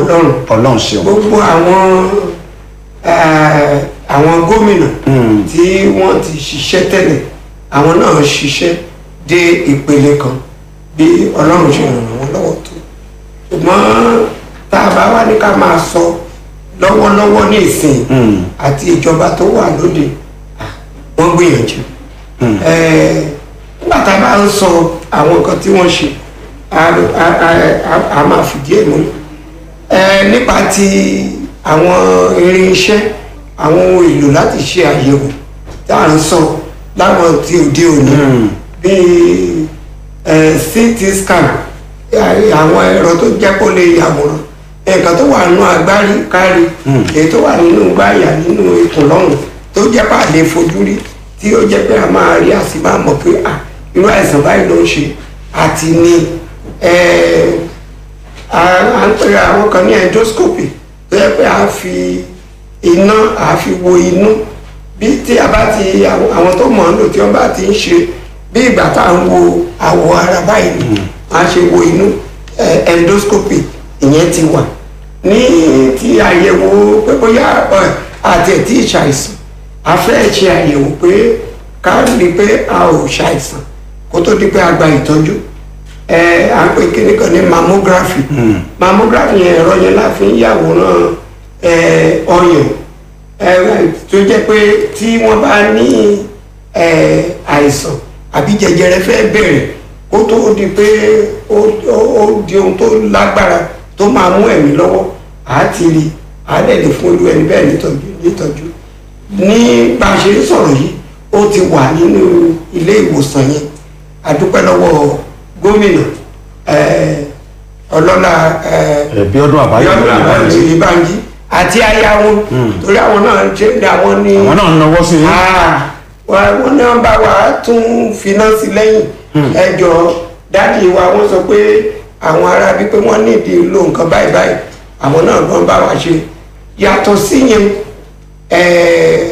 ọlọ́run ọlọ́run ṣeun. gbogbo àwọn eh, àwọn gómìnà Mm. tí wọ́n ti ṣiṣẹ́ tẹ́lẹ̀ àwọn náà ṣiṣẹ́ dé ìpele kan bí ọlọ́run ṣe ràn wọ́n lọ́wọ́ tó ṣùgbọ́n tá a bá wá ní ká máa sọ lọ́wọ́lọ́wọ́ ní ìsìn Mm. àti ìjọba tó wà lóde ah, wọ́n gbìyànjú Eh, nígbà tá a bá ń sọ àwọn nǹkan tí wọ́n ṣe a- a- a- a- a máa fìdí ẹ̀ múlẹ̀ Eh, nípa ti àwọn irinṣẹ́ àwọn ohun èlò láti ṣe àyẹ̀wò tá à ń sọ láwọn ti òde òní Mm. bíi eh, ct scan eh, àwọn ẹ̀rọ tó jẹ́ kó lè yàwòrán nǹkan tó wà nínú agbárí kárí èyí tó wà nínú gbáyà nínú ikùn lọ́rùn tó jẹ́ pé a lè fojú rí tí ó jẹ́ pé a máa rí a sì máa mọ̀ pé ah, irú àìsàn báyìí ló ń ṣe àti ní eh, à à ń pè àwọn kan ní endoscopy tó yẹ pé a fi iná a fi wo inú bí tí a bá ti àwọn àwọn tó mọ̀ ọ́n lò tí wọ́n bá ti ń ṣe bí ìgbà tá à ń wo àwọ̀ ara báyìí ni a ṣe wo inú eh, endoscopy ìyẹn ti wà ní ti àyẹ̀wò pé bóyá eh, àti ẹ̀ tí ì ṣàìsàn a fẹ́ ṣe àyẹ̀wò pé ká rí i pé a ò ṣàìsàn kó tó di pé a gba ìtọ́jú ẹ à ń pè kíní kan ní mammography mammography yẹn ẹ̀rọ yẹn la fi ń yàwòrán ẹ ọyàn ẹ tó jẹ́ pé tí wọ́n bá ní ẹ àìsàn àbí jẹjẹrẹ fẹ́ bẹ̀rẹ̀ kó tó di pé ó ó- ó di ohun tó lágbára tó máa mú ẹ̀mí lọ́wọ́ àá ti rí àá dẹ̀ lè fún olú ẹni bẹ́ẹ̀ nítọ́jú nítọ́jú ní bá a ṣe ń sọ̀rọ̀ yìí ó ti wà nínú ilé ìwòsàn yẹn adúpẹ́ lọ́wọ́ gómìnà eh, ọlọ́lá eh, ẹbí ọdún àbáyọ Bíọ́dún Àbáyọ̀mí Bánjí àti aya wọn torí àwọn náà ṣe ń da wọn ní àwọn náà ń nawọ́ sí i. Ah, wa- wọn náà bá wa tún finance lẹ́yìn ẹjọ́ dáàdi wa wọ́n sọ pé àwọn ará bíi pé wọ́n nídìí lo nǹkan báyìí báyìí àwọn náà ló ń bá wa ṣe yàtọ̀ síyẹn ẹ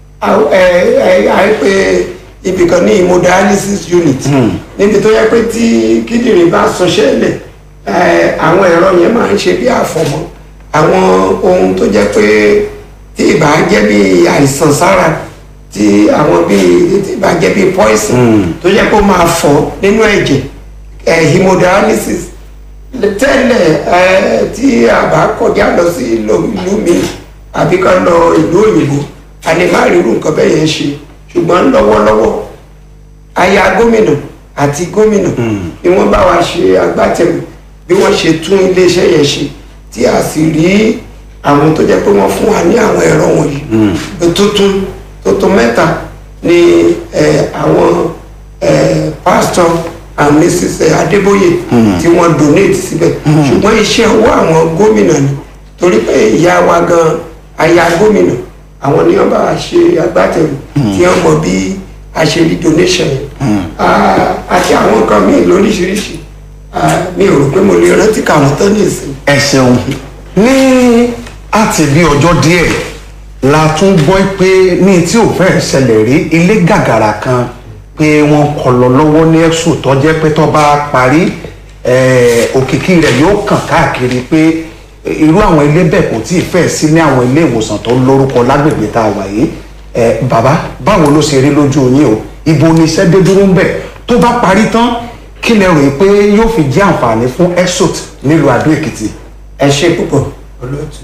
ẹ àìpé ibìkan ní hemodialysis unit níbi tó yẹ pé tí kíndìnrín bá sọṣẹ́ lẹ̀ ẹ, àwọn ẹ̀rọ yẹn máa ń ṣe bí àfọ̀mọ́ àwọn ohun tó jẹ́ pé tí ìbá jẹ́ bí àìsàn sára tí àwọn bí tí ìbá jẹ́ bí poison tó jẹ́ pé ó máa fọ́ nínú ẹ̀jẹ̀ ẹ, hemodialysis tẹ́lẹ̀ ẹ, tí a bá kọjá lọ sí ìlú ìlú mi àbí ká lọ ìlú òyìnbó a lè má rí irú nǹkan bẹ́ẹ̀ yẹn ṣe ṣùgbọ́n lọ́wọ́lọ́wọ́ aya gómìnà àti gómìnà ni wọ́n bá wa ṣe agbátẹrù bí wọ́n ṣe tún iléeṣẹ́ yẹn ṣe tí a sì rí àwọn tó jẹ́ pé wọ́n fún wa ní àwọn ẹ̀rọ wọ̀nyí tuntun tuntun mẹ́ta ni eh, àwọn eh, pastor and mrs adébóyè tí wọ́n donate síbẹ̀ ṣùgbọ́n iṣẹ́ owó àwọn gómìnà ni torí pé ìyá wa gan aya gómìnà àwọn ni wọ́n bá wa ṣe agbátẹrù tí wọ́n mọ bí a ṣe rí donation yẹn Ah, àti àwọn nǹkan míì lóríṣiríṣi Ah, mi ò rò pé mo lè rántí kàwọn tán ní ìsìn. ẹ ṣeun ní àti bí ọjọ́ díẹ̀ la tún gbọ́ pé ní tí ò fẹ́ ṣẹlẹ̀ rí ilé gàgàrà kan pé wọ́n kọ lọ lọ́wọ́ ní ẹ̀sùn tó jẹ́ pé tó bá parí eh, òkìkí rẹ̀ yóò kàn káàkiri pé irú àwọn ilé bẹ́ẹ̀ kò tí ì fẹ́ sí ní àwọn ilé ìwòsàn tó lórúkọ lágbègbè tá a wà yìí Eh, bàbá báwo ló ṣe rí lójú yín o ibo ni iṣẹ́ dé dúró ń bẹ̀ tó bá parí tán kí lẹ rò pé yóò fi jẹ́ àǹfààní fún exot nílùú Adó Èkìtì. ẹ ṣe púpọ̀ olóòtú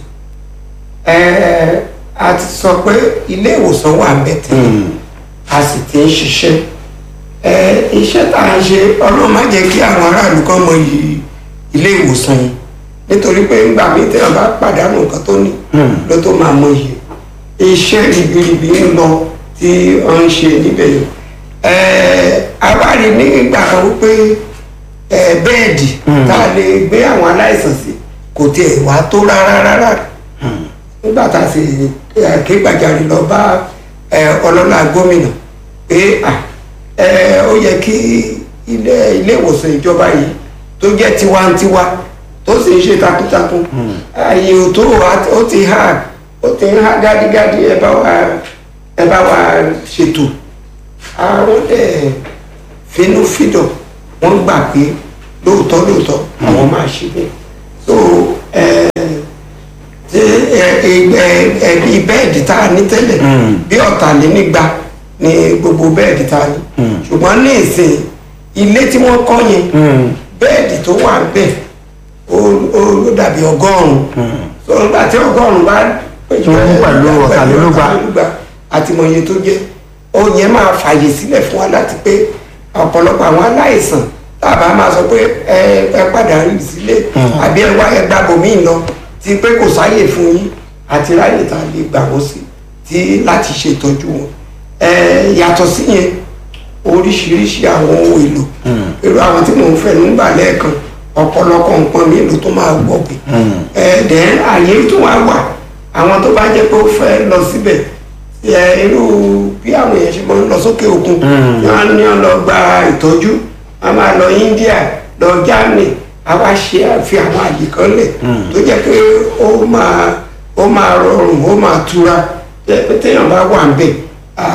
ẹ a ti sọ pé ilé ìwòsàn wà bẹ́tẹ̀ a sì ti ń ṣiṣẹ́ ẹ iṣẹ́ tá a ṣe ọlọ́run má jẹ́ kí àwọn aráàlú kan mọ iyì ilé ìwòsàn yìí nítorí pé ńgbà míì tí wọn bá pàdánù nǹkan tó ní ló tó máa mọ iyì iṣẹ́ ribiribi ń lọ tí wọ́n ń ṣe níbẹ̀ yìí ẹ awárí nígbà kan wípé ẹ bẹ́ẹ̀dì tá a lè gbé àwọn aláìsàn sí kò tiẹ̀ wá tó rárá rárá nígbà tá a sì ẹ, ké gbàjarè lọ bá ẹ, ọlọ́lá gómìnà pé à, ẹ, ó yẹ kí ilé ilé ìwòsàn ìjọba yìí tó jẹ́ tiwantiwa tó sì ń ṣe takuntakun ààyè ò tó wà ó ti hà ó ti ń hà gádígádí ẹ bá wa ẹ bá wa ṣètò àwọn dẹ̀ finúfídọ̀ wọ́n gbà pé lóòótọ́ lóòótọ́ àwọn máa ṣe bẹ́ẹ̀ so ẹ ẹbí bẹ́ẹ̀dì tá a ní tẹ́lẹ̀ bí ọ̀tàlénígba ni gbogbo bẹ́ẹ̀dì tá a ní ṣùgbọ́n ní ìsìn ilé tí wọ́n kọ́ yẹn bẹ́ẹ̀dì tó wà ń bẹ̀ ó ó ló dàbí ọgọ́rùn-ún so nígbà tí ọgọ́rùn-ún bá Tó kún pẹ̀lú ọ̀tàlélúgba. ọ̀tàlélúgba àti mọ̀ye tó jẹ́ ó yẹn máa fàyè sílẹ̀ fún wa láti pé ọ̀pọ̀lọpọ̀ àwọn aláìsàn tábà máa sọ pé ẹ ẹ padà rí sílé àbí ẹ wá ẹ gba bòmíì lọ ti pé kò sáyè fún yín àti ráyè tá a lè gbà wọ́n sí ti láti ṣètọ́jú wọn ẹ yàtọ̀ sí yẹn oríṣiríṣi àwọn ohun èlò irú àwọn tí mò ń fẹ́ nígbà lẹ́ẹ̀kan ọ̀pọ̀lọpọ̀ nǹkan mi ló tó máa wọ̀ pé ẹ̀ẹ́dẹ̀ àyè tó wá wà àwọn tó bá jẹ́ pé ó fẹ́ lọ síbẹ̀ ẹ irú bí àwọn èèyàn ṣe máa ń lọ sókè òkun wọn ní wọn lọ gba ìtọ́jú wọn máa lọ India lọ Germany a wá ṣe àfi àwọn àyè kan lẹ̀ tó jẹ́ pé ó máa ó máa rọrùn ó máa tura jẹ́ pé téèyàn bá wà ń bẹ̀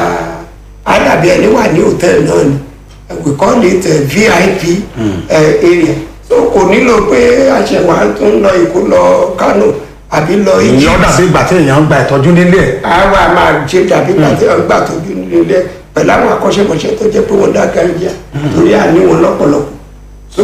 á dàbí ẹni wà ní hòtẹ́ẹ̀lì náà ni we call it uh, VIP uh, area so kò nílò pé àṣẹwà tó ń lọ Èkó lọ Kánò àbí lọ Egypt ìyẹn ó dàbí ìgbà tí èèyàn ń gba ìtọ́jú nílé ẹ̀ àwa máa ṣe dàbí pàtẹ ọgbà tójú nílé pẹ̀lú àwọn akọ́ṣẹ́mọṣẹ́ tó jẹ́ pé wọ́n dá gáríjà torí àní wọn lọ́pọ̀lọpọ̀ so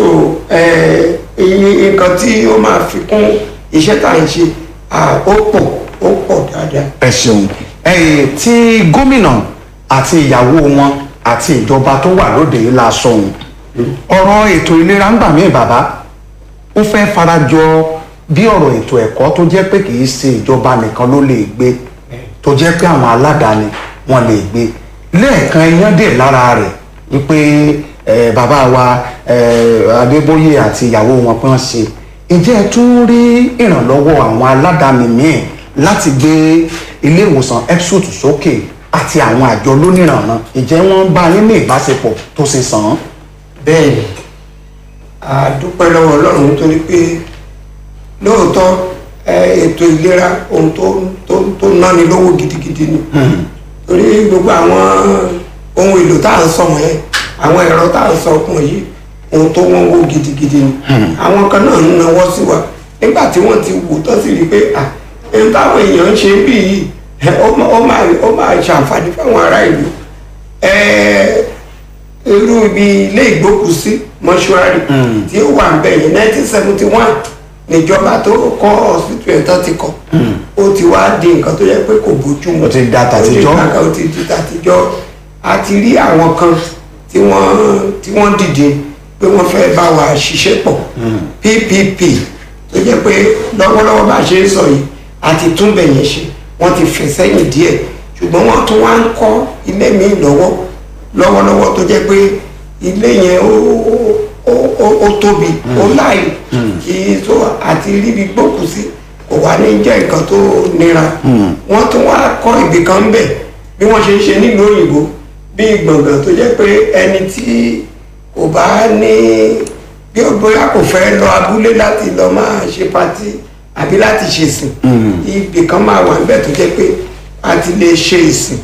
iye nǹkan tí ó máa fi kún iṣẹ́ tá à ń ṣe ah, ó pọ̀ ó pọ̀ dáadáa. ẹ ṣeun ẹyìn tí gómìnà àti ìyàwó wọn àti ìjọba tó wà lóde yìí la sọ ohun ọ̀rọ̀ ètò ìlera ń gbà mí bàbá ó fẹ́ farajọ bí ọ̀rọ̀ ètò ẹ̀kọ́ tó jẹ́ pé kì í ṣe ìjọba nìkan ló lè gbé tó jẹ́ pé àwọn aládàáni wọn lè gbé lẹ́ẹ̀kan iyán dè lára rẹ̀ wípé ẹ, bàbá wa ẹ, Adébóyè àti ìyàwó wọn pé wọ́n ṣe ǹjẹ́ ẹ tún rí ìrànlọ́wọ́ àwọn aládàáni míì láti gbé ilé ìwòsàn epsut sókè àti àwọn àjọ lóníranran ǹjẹ́ wọ́n bá yín ní ìbáṣepọ̀ tó ṣe sàn án. bẹ́ẹ̀ ni a dúpẹ́ lọ́wọ́ Ọlọ́run nítorí pé lóòótọ́ ẹ, ètò ìlera ohun tó tó tó náni lówó gidigidi ni torí gbogbo àwọn ohun èlò tá à ń sọ wọ̀nyẹn àwọn ẹ̀rọ tá à ń sọ ọkùn yìí ohun tó wọ́n wó gidigidi ni àwọn kan náà ń nawọ́ sí wa nígbà tí wọ́n ti wò tó sì rí i pé à ẹni táwọn èèyàn ń ṣe bí yìí ẹ, ó máa ó máa ó máa ṣàǹfààní fáwọn ará ìlú ẹ irú ibi ilé ìgbókùsí mọ́ṣúárì tí ó wà ń bẹ̀ yẹn nineteen seventy one níjọba tó kọ́ hospital yẹn tán ti kọ́ ó ti wá di nǹkan tó yẹ pé kò bójú mu Ó ti da tàtijọ́. ó ti da- ó ti di tàtijọ́ a ti rí àwọn kan tí wọ́n tí wọ́n dìde pé wọ́n fẹ́ bá wa ṣiṣẹ́ pọ̀ PPP tó jẹ́ pé lọ́wọ́lọ́wọ́ bá a ṣe ń sọ yìí a ti tún bẹ̀ yẹn ṣe wọ́n ti fẹ̀ sẹ́yìn díẹ̀ ṣùgbọ́n wọ́n tún wá ń kọ́ ilé míì lọ́wọ́ lọ́wọ́lọ́wọ́ tó jẹ́ pé ilé yẹn ó ó- ó ó tóbi ó láàyè kì í tó àti ríbi gbókùú sí kò wá ní jẹ́ nǹkan tó nira wọ́n tún wá kọ́ ibì kan ń bẹ̀ bí wọ́n ṣe ń ṣe nílùú òyìnbó bí gbọ̀ngàn tó jẹ́ pé ẹni tí kò bá ní bí ó bóyá kò fẹ́ lọ abúlé láti lọ máa ṣe patí àbí láti ṣe ìsìn ibì kan máa wà níbẹ̀ tó jẹ́ pé a ti lè ṣe ìsìn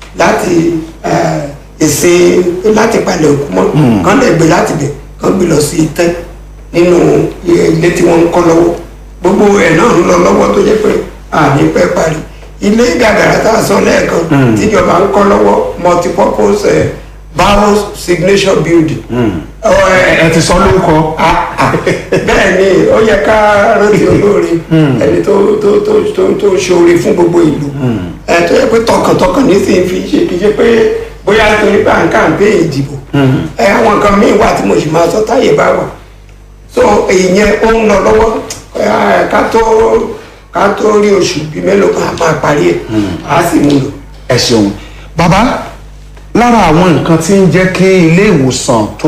láti eh, ìsìn láti palẹ̀ òkú mọ́ kán lè gbé láti bẹ̀ kán gbé lọ sí itẹ́ nínú ilé tí wọ́n ń kọ́ lọ́wọ́ gbogbo ẹ̀ náà ń lọ lọ́wọ́ tó jẹ́ pé àní pẹ́ parí ilé gàgàrà tá a sọ lẹ́ẹ̀kan tíjọba ń kọ́ lọ́wọ́ multipurpose eh, barrow signature building. Ọ, eh, ẹ ti sọ lórúkọ. Ah, ah. bẹ́ẹ̀ ni ó yẹ ká rántí olóore ẹni tó tó tó tó tó ṣoore fún gbogbo ìlú ẹ tó yẹ pé tọkàntọkàn nísìnyí fi ṣe kì í ṣe pé bóyá nítorí pé à ń kàǹpé ìdìbò ẹ àwọn nǹkan míì wà tí mo sì máa sọ táyé bá wà so ìyẹn ó ń lọ lọ́wọ́ ẹ, ká tó ká tó rí oṣù bíi mélòó kan á máa parí ẹ̀ á sì mú lò. ẹ ṣeun bàbá lára àwọn nǹkan tí ń jẹ́ kí ilé ìwòsàn tó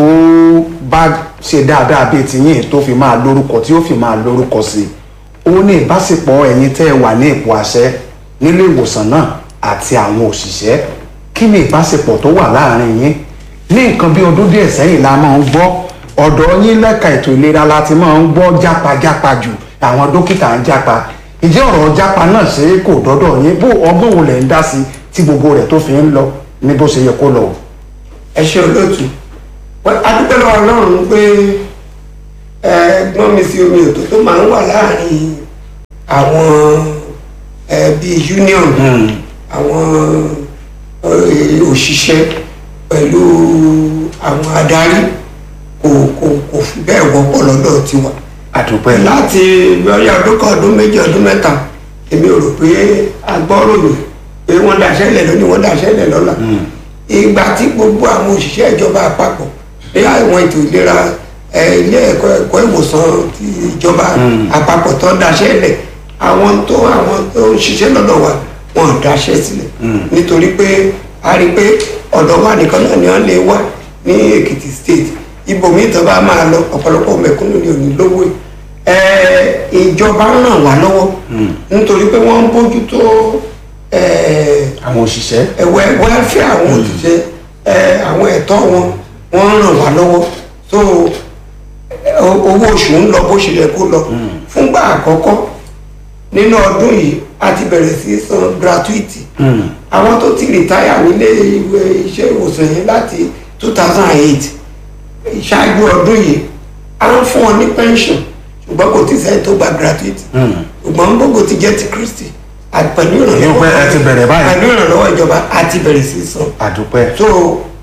bá ṣe dáadáa bíi tiyín tó fi máa lórúkọ tí ó fi máa lórúkọ sí i ó ní ìbáṣepọ̀ ẹ̀yin tẹ́ ẹ wà ní ipò àṣẹ nílé ìwòsàn náà àti àwọn òṣìṣẹ́ kí ni ìbáṣepọ̀ tó wà láàrin yín ní nǹkan bí ọdún díẹ̀ sẹ́yìn la máa ń gbọ́ ọ̀dọ̀ yín lẹ́ka ètò ìlera la ti máa ń gbọ́ jápajápa jù àwọn dókítà ń jápa ìjẹ́ ọ̀rọ̀ jápa náà ṣe é kò dọ́dọ̀ yín bó ọgbọ́n wo lẹ̀ ń dá sí tí gbogbo rẹ̀ tó fi ń lọ ní bó ṣe yẹ kó lọ. ẹ ṣe olóòtú Wẹ́- a dúpẹ́ lọ́wọ́ ọlọ́run pé ẹ̀gbọ́n mi sí omi òtó tó máa ń wà láàrin àwọn ẹ bíi union àwọn ẹ, òṣìṣẹ́ pẹ̀lú àwọn adarí kò kò kò fi bẹ́ẹ̀ wọ́pọ̀ lọ́dọ̀ tiwa àdúpẹ́ láti bóyá ọdún kan ọdún méjì ọdún mẹ́ta èmi ò rò pé agbọ́ròyìn pé wọ́n daṣẹ́ lẹ̀ lónìí wọ́n daṣẹ́ lẹ̀ lọ́la ìgbà tí gbogbo àwọn òṣìṣẹ́ ìjọba àpapọ̀ ní àwọn ètò ìlera ẹ, ilé ẹ̀kọ́ ẹ̀kọ́ ìwòsàn ti ìjọba àpapọ̀ tó ń daṣẹ́ lẹ̀ àwọn tó àwọn tó ń ṣiṣẹ́ lọ́dọ̀ wa wọn ò daṣẹ́ sílẹ̀ nítorí pé a rí i pé ọ̀dọ̀ wa nìkan náà ni wọ́n lè wá ní Èkìtì state ibòmíì tó bá máa lọ ọ̀pọ̀lọpọ̀ mẹ̀kúnnù ni ò ní lówó ẹ̀ ẹ, ìjọba ń ràn wá lọ́wọ́ nítorí pé wọ́n ń bójú tó ẹ, àwọn òṣìṣẹ́ ẹ̀wẹ̀ wẹ́lfẹ́ àwọn òṣìṣẹ́ ẹ, àwọn ẹ̀tọ́ wọn wọ́n ń ràn wá lọ́wọ́ so ẹ, o- owó oṣù ń lọ bó ṣe yẹ kó lọ fúngbà àkọ́kọ́ nínú ọdún yìí a ti bẹ̀rẹ̀ sí í san gratuity àwọn tó ti rìtáyà nílé ìwé iṣẹ́ ìwòsàn yẹn láti two thousand and eight ṣáájú ọdún yìí a ń fún wọn ní pension ṣùgbọ́n kò tí sẹ́yìn tó gba gratuity ṣùgbọ́n gbogbo ti jẹ́ ti Kristi àti pẹ̀lú Èyí pé ẹ ti bẹ̀rẹ̀ báyìí. pẹ̀lú ìrànlọ́wọ́ ìjọba a ti bẹ̀rẹ̀ sí í san àdúpẹ́ so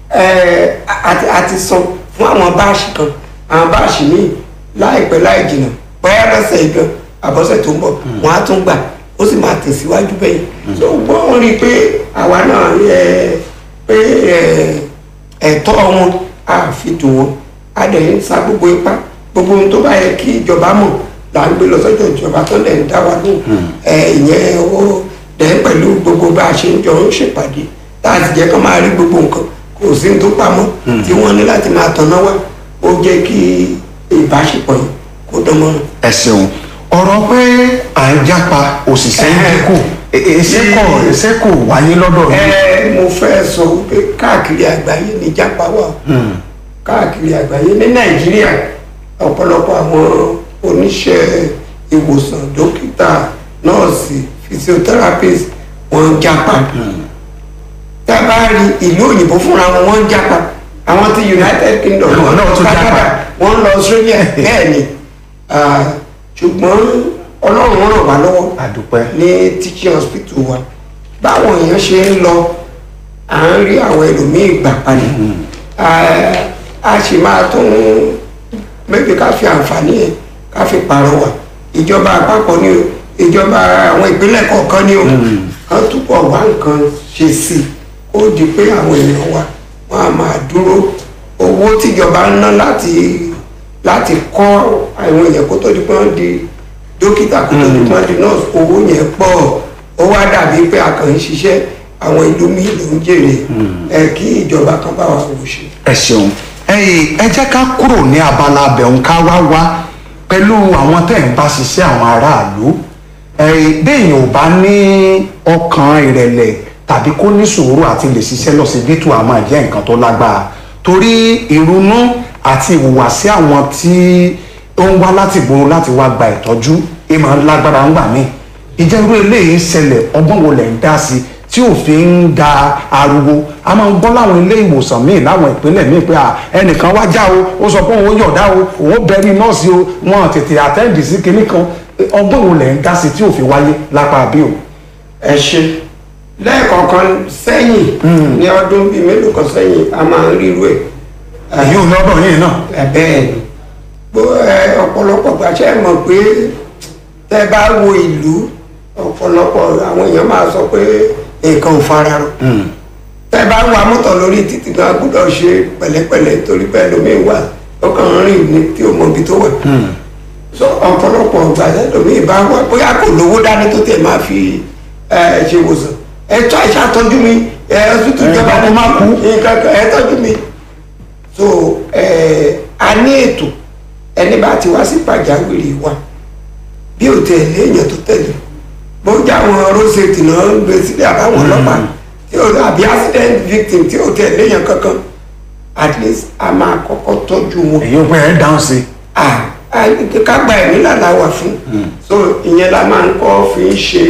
ẹ àti àti san fún àwọn báàṣì kan àwọn báàṣì míì láìpẹ́ láì jìnnà bóyá lọ́sẹ̀ ìgbọ̀n àbọ̀sẹ̀ tó ń bọ̀ wọ́n á tún gbà ó sì máa tẹ̀síwájú bẹ́yìn so wọ́n rí i pé àwa náà ẹ pé ẹ ẹ̀tọ́ wọn á fi dùn wọn á dẹ̀ ń sa gbogbo ipá gbogbo ohun tó bá yẹ kí ìjọba mọ̀ là ń gbé lọ sọ́jọ́ ìjọba tó lẹ̀ ń dá wa lóhùn ẹ ìyẹn ó dẹ̀ pẹ̀lú gbogbo bá a ṣe ń jọ ń ṣèpàdé láti jẹ́ kó máa rí gbogbo nǹkan kò sí ní tó pamọ́ tí wọ́n ní láti máa tanná wá ó jẹ́ kí ìbáṣepọ̀ yìí kó dán mọ́ràn. ẹ ṣeun ọ̀rọ̀ pé à ń jápa òṣìṣẹ́ ń dínkù iṣẹ́ kò iṣẹ́ kò wáyé lọ́dọ̀ yìí. ẹ mo fẹ́ sọ pé káàkiri àgbáyé ní jápa wà káàkiri àgbáyé ní nàìjíríà ọ̀pọ̀lọpọ̀ àwọn oníṣẹ́ ìwòsàn dókítà nọ́ọ̀sì physiotherapist wọ́n ń jápa tá a bá rí ìlú òyìnbó fúnra wọn wọ́n ń jápa àwọn ti united kingdom Àwọn náà tún jápa. Canada, wọ́n ń lọ australia bẹ́ẹ̀ ni Ah, ṣùgbọ́n ọlọ́run ràn wá lọ́wọ́ àdúpẹ́ ní teaching hospital wa báwọn èèyàn ṣe ń lọ à ń rí àwọn ẹlòmíì gbà padà Ah, a sì máa tún mẹ́bí ká fi àǹfààní yẹn ká fi pàrọwà ìjọba àpapọ̀ ni o ìjọba àwọn ìpínlẹ̀ kọ̀ọ̀kan ni o kán túbọ̀ wá nǹkan ṣe sí i ó di pé àwọn èèyàn wa wọ́n á máa dúró owó tíjọba ń ná láti láti kọ́ àwọn èèyàn kó tó di pé wọ́n di dókítà kó tó di pé wọ́n di nọ́ọ̀sì owó yẹn pọ̀ ó wá dàbí pé a kàn ń ṣiṣẹ́ àwọn ìlú míì ló ń jèrè ẹ kí ìjọba kan bá wa wò ṣe. ẹ ṣeun ẹyìn ẹ jẹ́ ká kúrò ní abala abẹ̀hún ká wá wá pẹ̀lú àwọn tẹ̀ ń bá ṣiṣẹ́ àwọn aráàlú ẹyìn béèyàn ò bá ní ọkàn ìrẹ̀lẹ̀ tàbí kó ní sùúrù àti lè ṣiṣẹ́ lọ́sibítù á máa jẹ́ nǹkan tó lágbára torí ìrònú àti ìhùwàsí àwọn tí ó ń wá láti gbòòrò láti wá gba ìtọ́jú ẹ máa ń lágbára ńgbà míì ìjẹ́ irú eléyìí ṣẹlẹ̀ ọgbọ́n wo lẹ̀ ń dá sí tí òfin ń da ariwo a máa ń gbọ́ láwọn ilé ìwòsàn míì láwọn ìpínlẹ̀ míì pé à, ẹnìkan wá já o ó sọ pé òun yọ̀dá o òun bẹ̀rí nọ́ọ̀sì o wọn tètè àtẹ́ǹdì sí kinní kan ọgbọ́n wo lẹ̀ ń dá sí tí òfin wáyé lápá bí o. ẹ ṣe lẹ́ẹ̀kọ̀ọ̀kan sẹ́yìn ní ọdún bíi mélòó kan sẹ́yìn a máa ń ríru ẹ̀ èyí ò lọ́dọ̀ yìí náà. ẹ bẹ́ẹ̀ ni bó ẹ ọ̀pọ̀lọpọ̀ gbàṣẹ mọ̀ pé tẹ́ bá wo ìlú ọ̀pọ̀lọpọ̀ àwọn èèyàn máa sọ pé nǹkan ò fara rọ tẹ́ bá wa mọ́tò lórí títì náà gbọ́dọ̀ ṣe pẹ̀lẹ́pẹ̀lẹ́ torí pé ẹlòmíín wà ọkàn ń rìn ní tí ò mọ ibi tó wà so ọ̀pọ̀lọpọ̀ gbàṣẹ ẹlòmíín bá wà bóyá kò lówó dání tó tẹ̀ máa fi ẹ ṣe wòsàn ẹ tọ́ ẹ ṣàtọ́jú mi ẹ ọsùtù Ẹ, ìjọba kó má kú. nǹkan kan ẹ tọ́jú mi so ẹ a ní ètò ẹni bá ti wá sí pàjáwìrì wa bí ò tẹ léèyàn tó tẹ̀lé bójá àwọn road safety náà ń gbé sílẹ̀ àbáwọn ọlọ́pàá tí ò àbí accident victim tí ò tẹ léèyàn kankan at least a máa kọ́kọ́ tọ́jú wọn èyí ò pé ẹ dáhùn sí i. ah ah, ká gba ẹ̀mí làlá wà fún so ìyẹn la máa ń kọ́ fi ń ṣe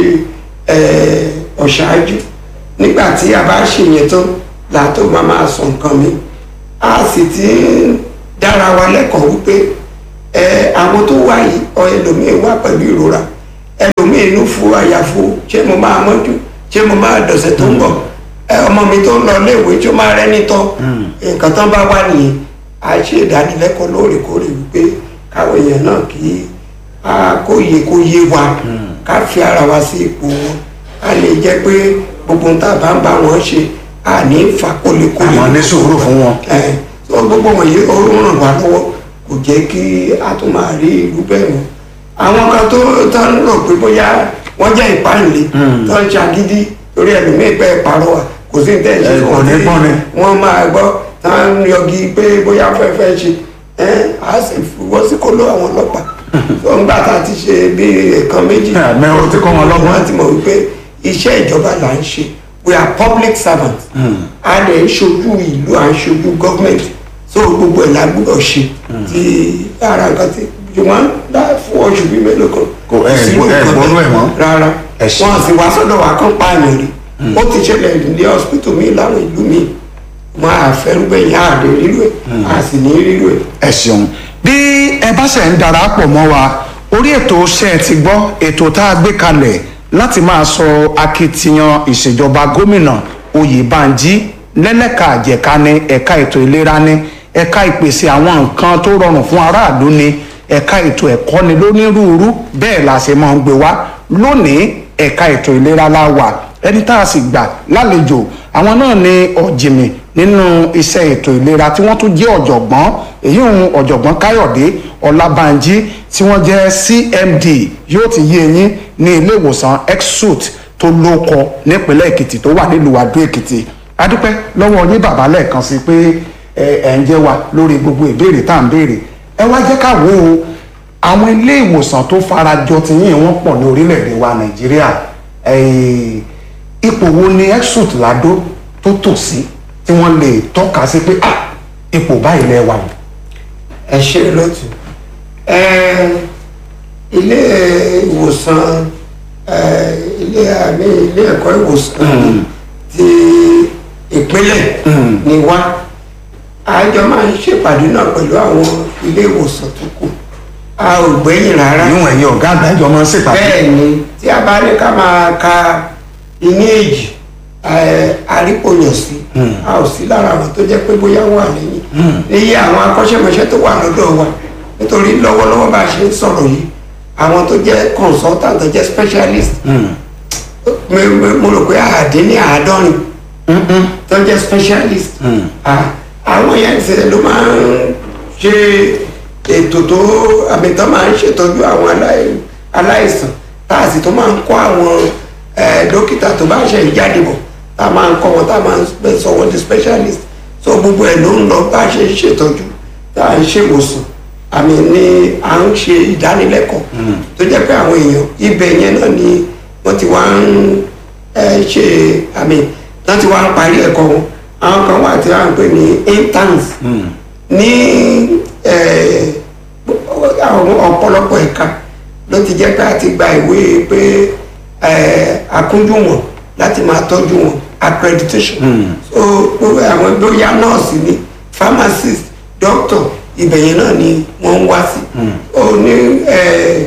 eh, ọ̀ṣáájú nígbà tí a bá ṣe yẹn tán làtó máa máa sọ nǹkan mi a sì ti ń dára wa lẹ́kọ̀ọ́ wípé eh, àwọn tó wá yìí ọ ẹlòmíín wá pẹ̀lú ìrora ẹlòmíín inú fu àyàfu ṣé mo máa mọ́jú ṣé mo máa dọ̀sẹ̀ tó ń bọ̀ ẹ ọmọ mi tó ń lọ léèwé tí ó máa rẹ́ nítọ́ nǹkan tán bá wà nìyẹn a ṣe ìdánilẹ́kọ̀ọ́ lóòrèkóòrè wípé káwọn èèyàn náà kí a kó yẹ kó yé wa ká fi ara wa sí ipò wọn a lè jẹ́ pé gbogbo nǹkan tá a bá ń bá wọn ṣe a ní fa kólékólé àmọ́ ní sùúrù fún wọn. ẹ tó gbogbo wọ̀nyí ó ràn wá lọ́wọ́ kò jẹ́ kí a tún máa rí ìlú bẹ́ẹ̀ mọ́ àwọn kan tó tó ń rò pé bóyá wọ́n jẹ́ ìpáǹlé tó ń ṣàgídí lórí ẹlòmíì pẹ́ ìpàrọ̀wà kò sí ní tẹ̀sí Ẹ, kò ní gbọ́ ni. wọ́n máa gbọ́ tá à ń yọgi pé bóyá fẹ́fẹ́ ṣe ẹ á sì wọ́n sí kó ló àwọn ọlọ́pàá tó ń gbà tá a ti ṣe bí ẹ̀kan méjì Ẹ, mẹ́wàá ti kọ́ wọn lọ́gbọ́n. wọ́n ti mọ̀ wípé iṣẹ́ ìjọba là ń ṣe we are public servants a lè ń ṣojú ìlú à ń ṣojú gọ́ọ̀mẹ̀ntì so gbogbo ẹ̀ la gbọ́dọ̀ ṣe ti ara nǹkan ti ṣùgbọ́n dá fún oṣù bíi mélòó kan Kò, ẹ, sí ẹ, nǹkan gbọ́dọ̀ bẹ́ẹ̀. ẹ̀ mọ́. rárá Ẹ ṣe. wọn sì wá sọ́dọ̀ wa kán pààyàn rí ó ti ṣẹlẹ̀ ní hospital mi láwọn ìlú mi wọn àfẹrú bẹ́yìn àdé rírú ẹ̀ a sì ní rírú ẹ̀. ẹ ṣeun bí ẹ bá ṣe ń darapọ̀ mọ́ wa orí ètò ṣe ẹ ti gbọ́ ètò tá a gbé kalẹ̀ láti máa sọ akitiyan ìṣèjọba gómìnà oyèbánjí lẹ́lẹ́ka àjẹká ní ẹ̀ka ètò ìlera ní ẹ̀ka ìpèsè àwọn nǹkan tó rọrùn fún aráàlú ní ẹ̀ka ètò ẹ̀kọ́ ni lónírúurú bẹ́ẹ̀ la ṣe máa ń gbé wá lónìí ẹ̀ka ètò ìlera la wà ẹni tá a sì gbà lálejò àwọn náà ni ọ̀jìnmí nínú iṣẹ́ ètò ìlera tí wọ́n tún jẹ́ ọ̀jọ̀gbọ́n èyí òun ọ̀jọ̀gbọ́n káyọ̀dé ọlábànjí tí wọ́n jẹ́ cmd yóò ti yé eyín ní ilé ìwòsàn exut tó lóko nípínlẹ̀ èkìtì tó wà nílùú adó èkìtì adúpẹ́ lọ́wọ́ yín bàbá lẹ́ẹ̀kan sí pé ẹ ẹ̀ ń jẹ́ wa lórí gbogbo ìbéèrè tá à ń béèrè ẹ wá jẹ́ ká wò ó àwọn ilé ìwòsàn tó farajọ ti yín wọ́n pọ̀ ní orílẹ̀-èdè wa nàìjíríà eh, ipò wo ni exut ládó tó tò sí tí wọ́n lè tọ́ka sí pé ah ipò báyìí lẹ wà o. ẹ ṣe lọ́tù ẹ ilé ìwòsàn ẹ ilé àmì ilé ẹ̀kọ́ ìwòsàn ti ìpínlẹ̀ ni wá àjọ máa ń ṣèpàdé náà pẹ̀lú àwọn ilé ìwòsàn tó kù a ò gbẹ́yìn rárá ìyún ẹ̀yin ọ̀gá àgbà ìjọ máa ń ṣèpàdé. bẹ́ẹ̀ ni tí a bá ní ká máa ka iní èjì ẹ, àrípòyàn sí a ò sí lára àwọn tó jẹ́ pé bóyá wà lẹ́yìn iye àwọn akọ́ṣẹ́mọṣẹ́ tó wà lọ́dọ̀ wa nítorí lọ́wọ́lọ́wọ́ bá a ṣe ń sọ̀rọ̀ yìí àwọn tó jẹ́ consultant tó jẹ́ specialist mo- mo- mo rò pé àdín ní àádọ́rin tó jẹ́ specialist Ah, àwọn yẹn ṣe ló máa ń ṣe ètò tó àmì tó máa ń ṣètọ́jú àwọn alai- aláìsàn tá a sì tó máa ń kọ́ àwọn eh, dókítà tó bá ṣe ìjáde bọ̀ tá a máa ń kọ́ wọn tá a máa ń spe- sọ wọn di specialist so gbogbo ẹ̀ ló ń lọ bá a ṣe ń ṣètọ́jú tá a ń ṣèwòsàn àmì ni à ń ṣe ìdánilẹ́kọ̀ọ́ tó jẹ́ pé àwọn èèyàn ibẹ̀ yẹn náà ni wọ́n ti wá ń eh, ṣe àmì wọ́n ti wá ń parí ẹ̀kọ́ wọn àwọn kan wà tí wọ́n ń pè ní interns ní eh, àwọn ọ̀pọ̀lọpọ̀ ẹ̀ka ló ti jẹ́ pé a ti gba ìwé pé eh, akúnjú wọn láti máa tọ́jú wọn accreditation so gbogbo àwọn bóyá nọ́ọ̀sì ni pharmacist doctor ibẹ̀ yẹn náà ni wọ́n ń wá sí ó ní eh,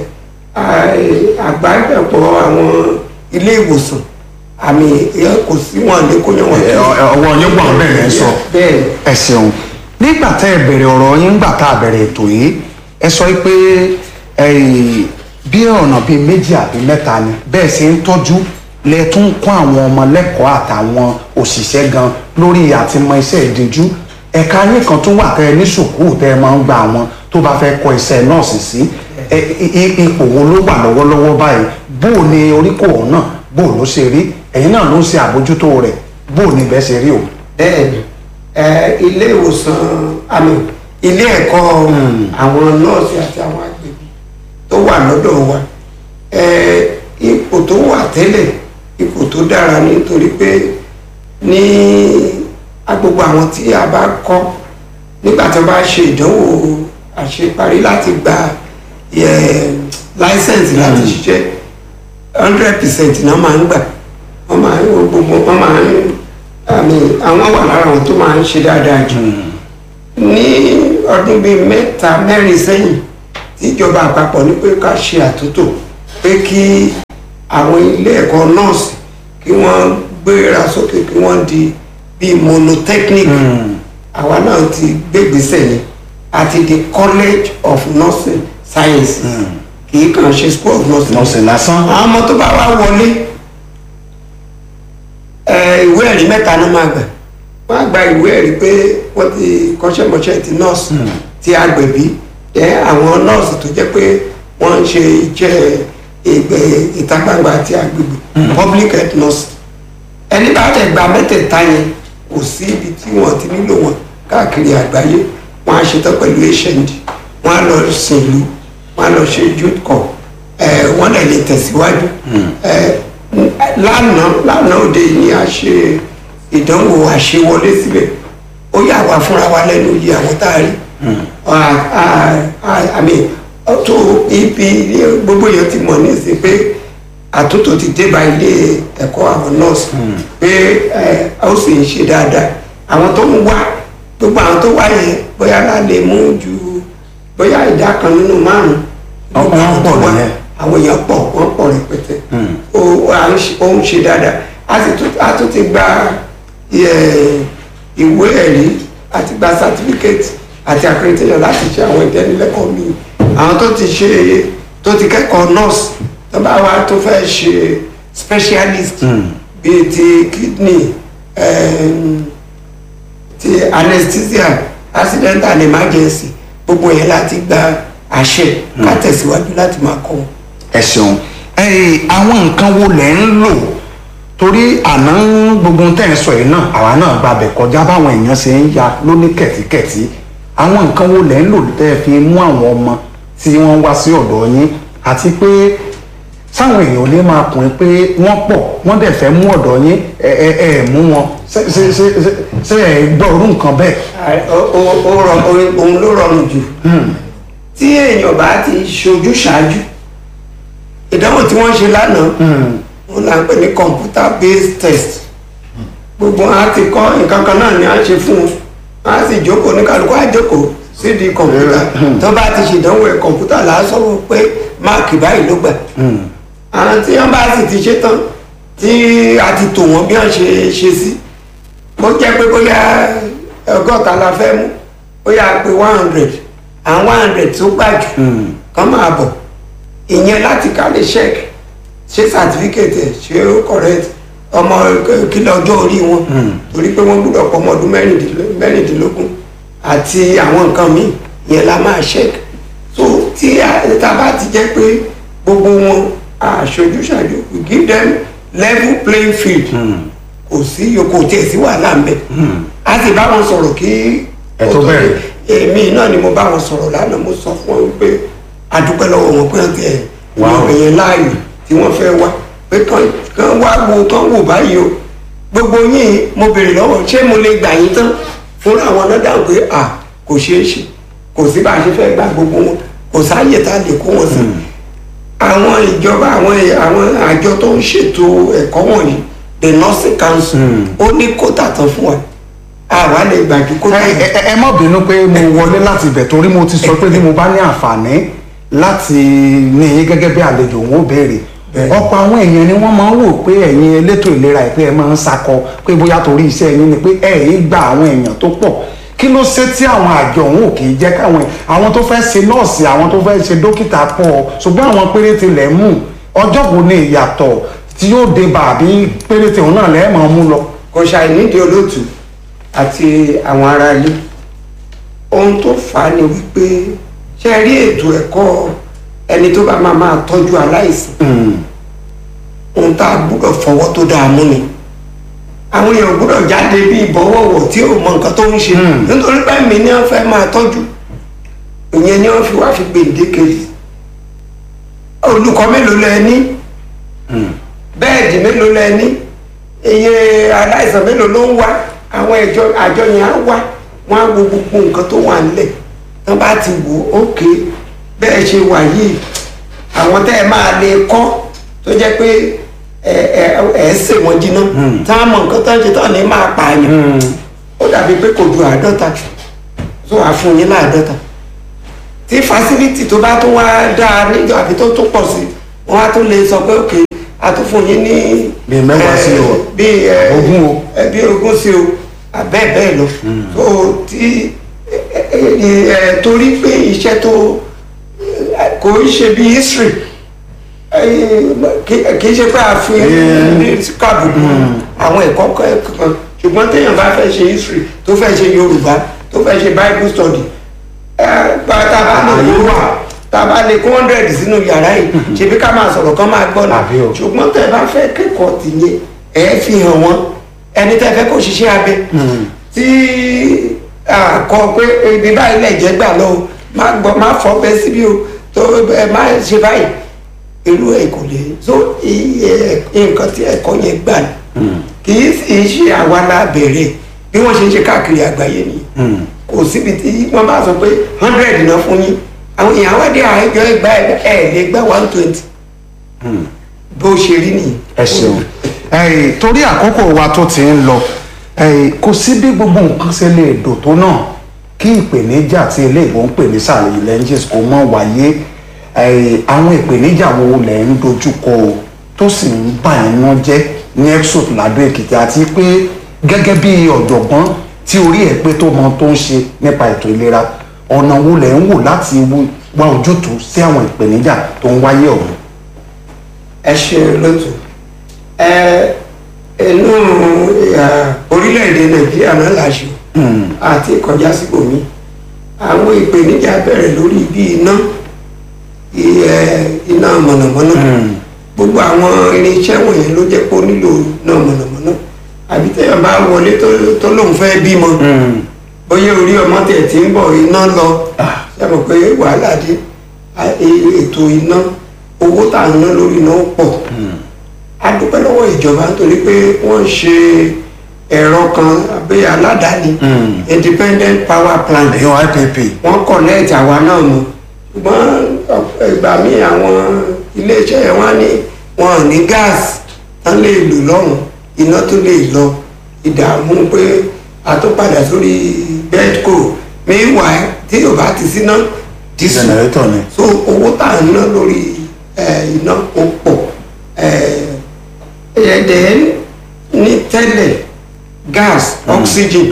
à- àgbájọpọ̀ àwọn ilé ìwòsàn àmì ẹ kò sí wọn lè kó yan wọn Ẹ, ọ- ẹ, ọwọ́ yín gbọ̀n bẹ́ẹ̀ lẹ́ ń sọ. bẹ́ẹ̀ ẹ ṣeun nígbà tẹ́ ẹ bẹ̀rẹ̀ ọ̀rọ̀ yín nígbà tá a bẹ̀rẹ̀ ètò yìí ẹ sọ pé eh, bí ọ̀nà bíi méjì àbí mẹ́ta ni bẹ́ẹ̀ ṣe ń tọ́jú lẹ tún kọ́ àwọn ọmọ lẹ́kọ̀ọ́ àtàwọn òṣìṣẹ́ gan lórí àtìmọ iṣẹ́ ìdíjú ẹ̀ka yín kan tún wà tẹ́ ẹ ní sùkúù tẹ́ ẹ máa ń gba àwọn tó bá fẹ́ kọ́ iṣẹ́ nọ́ọ̀sì sí ẹ, i- i- ipò wo ló wà lọ́wọ́lọ́wọ́ báyìí bó o ní oríkò ọ̀hún náà bó o ló ṣe rí ẹ̀yin náà ló ń ṣe àbójútó rẹ̀ bó o ní bẹ́ẹ̀ ṣe rí o. bẹ́ẹ̀ni ẹ ilé ìwòsàn àmì ilé ẹ̀kọ́ àwọn nọ́ọ̀sì àti àwọn agbègbè tó wà lọ́dọ̀ wa ẹ ipò tó wà tẹ́lẹ̀ ipò tó dára nítorí pé ní agbègbè àwọn tí a bá kọ́ nígbà tí wọ́n bá ṣe ìdánwò àṣeparí láti gba láísẹ̀nsì láti ṣiṣẹ́ hundred percent náà máa ń gbà wọ́n máa ń gbogbo wọ́n máa ń àmì àwọn wà lára àwọn tó máa ń ṣe dáadáa jù ní ọdún bíi mẹ́ta mẹ́rin sẹ́yìn tí ìjọba àpapọ̀ ní pé ká ṣe àtúntò pé kí àwọn ilé ẹ̀kọ́ nọ́ọ̀sì kí wọ́n gbéra sókè kí wọ́n di bíi monotechnic àwa náà ti gbégbèsè yẹn àti the college of nursing sciences kì í kàn ṣe school of nursing nọ́ọ̀sì lásán àwọn ọmọ tó bá wá wọlé ẹ, ìwé ẹ̀rí mẹ́ta náà máa gbà wọ́n á gba ìwé ẹ̀rí pé wọ́n ti kọ́ṣẹ́mọṣẹ́ ti nọ́ọ̀sì ti agbẹ̀bí ẹ àwọn nọ́ọ̀sì tó jẹ́ pé wọ́n ń ṣe iṣẹ́ ìgbẹ́ ìta gbangba àti agbègbè public health nurse ẹni bá tẹ̀ gba mẹ́tẹ̀ẹ̀ta yẹn kò sí ibi tí wọ́n ti nílò wọn káàkiri àgbáyé wọ́n á ṣetán pẹ̀lú hnd wọ́n á lọ sìn ìlú wọ́n á lọ ṣe youth corps ẹ wọ́n lè lè tẹ̀síwájú ẹ lánàá lánàá òde ni a ṣe ìdánwò àṣewọlé síbẹ̀ ó yà wá fúnra wa lẹ́nu yìí àwọn tá a rí àmì tó ibi gbogbo èèyàn ti mọ̀ nísìnyí pé àtúntò ti dé bá ilé ẹ̀kọ́ àwọn nọ́ọ̀sì pé ẹ, ó sì ń ṣe dáadáa àwọn tó ń wá gbogbo àwọn tó wá yẹn bóyá la lè mú ju bóyá ìdá kan nínú márùn-ún gbogbo Wọ́n àwọn tó pọ̀ wá nìyẹn. àwọn èèyàn pọ̀ wọ́n pọ̀ rẹpẹtẹ ó à ń ṣe- ó ń ṣe dáadáa a sì tún a tún ti gba ẹ, ìwé ẹ̀rí àti gba certificate àti accreditation láti ṣe àwọn ìdánilẹ́kọ̀ọ́ mi àwọn tó ti ṣe tó ti kẹ́kọ̀ọ́ nurse tó bá wá tó fẹ́ ṣe specialist bíi ti kidney em, ti anesthesia accident and emergency gbogbo yẹn láti gba àṣẹ ká tẹ̀síwájú láti máa kọ́ wọn. ẹ ṣeun ẹ àwọn nǹkan wo lẹ ń lò torí àná gbogbo ohun tẹ́ ẹ̀ ń sọ yìí náà àwa náà gbàbẹ̀ kọjá báwọn èèyàn ṣe ń ya lóní kẹ̀tíkẹ̀tí àwọn nǹkan wo lẹ ń lò tẹ́ ẹ fi mú àwọn ọmọ tí wọ́n wá sí ọ̀dọ̀ yín àti pé sáwọn èèyàn ò lè máa kùn ín pé wọ́n pọ̀ wọ́n dẹ̀ fẹ́ mú ọ̀dọ̀ yín ẹ ẹ ẹ mú wọn ṣé ṣé ṣé ṣé- ṣé ẹ gbọ́ orú nǹkan bẹ́ẹ̀. Ó- ó- ó rọ- ó- òun ló rọrùn jù tí èèyàn bá ti ṣojú ṣáájú ìdánwò tí wọ́n ṣe lánàá wọn là ń pè ní computer based test gbogbo wọn á ti kọ́ nǹkan kan náà ni à ń ṣe fún wọn wọn á sì jókòó ní kálukú á jókòó sídìí kọ̀ǹpútà tó bá ti ṣèdánwò ẹ̀ kọ̀ǹpútà là á sọ̀rọ̀ pé máàkì báyìí ló gbà àwọn tí wọ́n bá sì ti ṣe tán tí a ti tò wọ́n bí wọ́n ṣe ṣe sí bó jẹ́ pé bóyá ọgọ́ta la fẹ́ mú bóyá pé one hundred àwọn one hundred tó gbà jù kán máa bọ̀ ìyẹn láti ká lè check ṣé certificate ẹ̀ ṣé ó correct ọmọ kílẹ̀ ọjọ́ orí wọn torí pé wọ́n gbọ́dọ̀ pọ̀ ọmọ ọdún mẹ́rìndínló- mẹ́rìndínlógún àti àwọn nǹkan míì ìyẹn la máa check so tí a tá a bá ti jẹ́ pé gbogbo wọn aṣojú ṣàjò we give them level playing field kò sí kò tiẹ̀ sí wàhálà ń bẹ̀ a sì bá wọn sọ̀rọ̀ kí Ẹ tó ó bẹ̀rẹ̀. dé èmi náà ni mo bá wọn sọ̀rọ̀ lánàá mo sọ fún wọn pé a dúpẹ́ lọ́wọ́ wọn pé wọ́n ti ẹ̀ Wow. wọ́n èèyàn láàyò tí wọ́n fẹ́ wá pé kán kán wá wo kán wò báyìí o gbogbo yín mo béèrè lọ́wọ́ ṣé mo lè gbà yín tán fúnra àwọn náà dáhùn pé à kò ṣeé ṣe kò sí bá a ṣe fẹ́ gba gbogbo wọn kò sáàyè tá a lè kó wọn sí àwọn ìjọba àwọn àwọn àjọ tó ń ṣètò ẹ̀kọ́ wọ̀nyí the nursing council ó ní kótà tán fún wa àwa lè gbàjú kótà ẹ yẹn. ẹ- ẹ má bínú pé mo wọlé láti ibẹ̀ torí mo ti sọ pé bí mo bá ní àǹfààní láti ní yín gẹ́gẹ́ bí àlejò òun ó béèrè Bẹ́ẹ̀ni. ọ̀pọ̀ àwọn èèyàn ni wọ́n máa ń wò pé ẹ̀yin elétò ìlera ẹ̀ pé ẹ máa ń sakọ pé bóyá torí iṣẹ́ yín ni pé ẹ̀ yín gba àwọn èèyàn tó pọ̀ kí ló ṣe tí àwọn àjọ òun ò kì í jẹ́ káwọn àwọn tó fẹ́ ṣe nọ́ọ̀sì àwọn tó fẹ́ ṣe dókítà pọ̀ ṣùgbọ́n àwọn péréte lẹ̀ mú ọjọ́ wo ni ìyàtọ̀ tí yóò dé bá àbí péréte òun náà lẹ́ẹ̀ máa mú lọ. kò ṣàì nídìí olóòtú àti àwọn ará ilé ohun tó fà á ni wípé ṣe rí ètò ẹ̀kọ́ ẹni tó bá máa máa tọ́jú aláìsàn ohun tá a gbúdọ̀ fọwọ́ tó dáa mú ni àwọn èèyàn gbúdọ̀ jáde bí ìbọ̀wọ̀wọ̀ tí ò mọ nǹkan tó ń ṣe nítorí pé mi ni wọ́n fẹ́ máa tọ́jú ìyẹn ni wọ́n fi wá fi gbèǹdéke sí olùkọ́ mélòó lẹ ní bẹ́ẹ̀dì mélòó lẹ ní iye aláìsàn mélòó ló ń wá àwọn ẹjọ àjọ yẹn á wá wọn á wo gbogbo nǹkan tó wà nílẹ̀ wọn bá ti wò ó ókè bẹ́ẹ̀ ṣe wà yìí àwọn tẹ́ ẹ máa lè kọ́ tó jẹ́ pé ẹ ẹ ẹ sè wọ́n jiná tá a mọ nǹkan tó ń ṣe tó ní máa pààyàn ó dàbí pé kò ju àádọ́ta tó wàá fún yín láàádọ́ta tí fásilítì tó bá tún wá dáa níjọ àbí tó tún pọ̀ sí wọn á tún lè sọ pé òkè a tún fún yín ní. Bíi mẹ́wàá sí o. bíi ẹ, Ogún o. ẹ, bíi ogún sí o bẹ́ẹ̀ bẹ́ẹ̀ lọ. tó tí ẹ, ẹ, ẹ, torí pé iṣẹ́ tó ẹ, kò ń ṣe bíi history ẹ, kì kì í ṣe pé a fi ní kábùkù àwọn ẹ̀kọ́ kan ṣùgbọ́n téèyàn bá fẹ́ ṣe history tó fẹ́ ṣe Yorùbá tó fẹ́ ṣe Bible study ẹ, bá tá a bá lè Àyè kó wà. tá a bá lè kó hundred sínú yàrá yìí ṣebí ká máa sọ̀rọ̀ kán máa gbọ́ Àbí o. náà ṣùgbọ́n tẹ́ ẹ bá fẹ́ kẹ́kọ̀ọ́ tìyẹn ẹ fi hàn wọ́n ẹni tẹ́ fẹ́ kó ṣiṣẹ́ abẹ tí kọ pé ibi báyìí lẹ̀ jẹ́ gbà lọ o má gbọ́ má fọ́ bẹ́ síbí o tó ẹ má ṣe báyìí irú ẹ̀ kò lè so iye nǹkan tí ẹ̀kọ́ yẹn gbà ní kì í sì ṣe àwa la bẹ̀rẹ̀ bí wọ́n ṣe ń ṣe káàkiri àgbáyé nìyẹn kò síbi tí wọ́n bá sọ pé hundred náà fún yín àwọn èèyàn wá dé àìjọ ìgbà ẹ̀ lè gbà one twenty bó ṣe rí nìyí. ẹ ṣeun ẹyìn torí àkókò wa tó ti ń lọ ẹyìn kò sí bí gbogbo nǹkan ṣe lè dò tó náà kí ìpèníjà tí ilé ìbò ń pè ní sàlẹ̀ lenses kò mọ̀ wáyé ẹyìn àwọn ìpèníjà wo lẹ̀ ń dojú kọ o tó sì ń bà yín ná jẹ́ ní exot ladò èkìtì àti pé gẹ́gẹ́ bí ọ̀jọ̀gbọ́n tí orí ẹ̀ pé tó mọ tó ń ṣe nípa ètò ìlera ọ̀nà wo lẹ̀ ń wò láti wá ojútùú sí àwọn ìpèníjà tó ń wáyé ọ̀hún. ẹ ṣe lótú ẹ inú ìhà orílẹ̀-èdè nàìjíríà náà láṣù àti kọjá síbòmí àwọn ìpèníjà bẹ̀rẹ̀ lórí bí iná i- ẹ, iná mọ̀nàmọ́ná gbogbo àwọn irinṣẹ́ wọ̀nyẹn ló jẹ́ pé ó nílò iná mọ̀nàmọ́ná àbí tẹ́yàn bá wọlé tó- tó lóun fẹ́ bímọ bóyá orí ọmọ tẹ̀ tí ń bọ̀ iná lọ ṣe mọ̀ pé wàhálà dé a- e- ètò iná owó tá à ń ná lórí iná pọ̀ a dúpẹ́ lọ́wọ́ ìjọba nítorí pé wọ́n ṣe ẹ̀rọ kan àbí aládàáni independent power plant èèyàn ipp wọ́n connect àwa náà mọ̀ ṣùgbọ́n ọ̀pọ̀ ìgbà míì àwọn iléeṣẹ́ yẹn wọ́n á ní wọn ò ní gáàsì tán lè lò lọ́hùn iná tó lè lọ ìdààmú pé a tó padà sórí bedco meanwhile tí yóò bá ti síná dísù Generator ni. so owó tá à ń ná lórí eh, iná ó pọ̀ ẹ̀ẹ́dẹ̀ ní tẹ́lẹ̀ gas oxygen